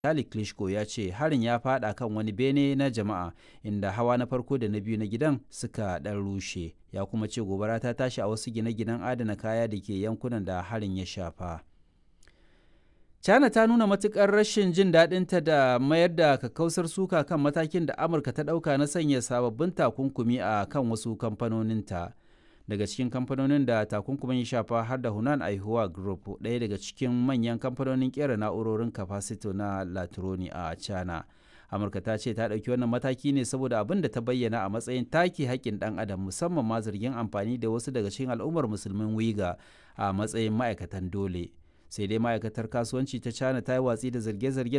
Vitali Klitschko ya ce harin ya fada kan wani bene na jama'a inda hawa na farko da na biyu na gidan suka ɗan rushe. Ya kuma ce gobara ta tashi a wasu gine-ginen adana kaya da ke yankunan da harin ya shafa. China ta nuna matukar rashin jin daɗinta da mayar da kakkausar suka kan matakin da Amurka ta ɗauka na sanya sababbin takunkumi a kan wasu kamfanoninta. Daga cikin kamfanonin da takunkumin ya shafa har da Hunan Aihuwa Group, ɗaya daga cikin manyan kamfanonin ƙera na'urorin kafasito na Latroni a China. Amurka ta ce ta ɗauki wannan mataki ne saboda abin da ta bayyana a matsayin take haƙƙin ɗan adam musamman ma zargin amfani da wasu daga cikin al'ummar musulmin Wiga a matsayin ma'aikatan dole. sai dai ma'aikatar kasuwanci ta china ta yi watsi da zarge-zargen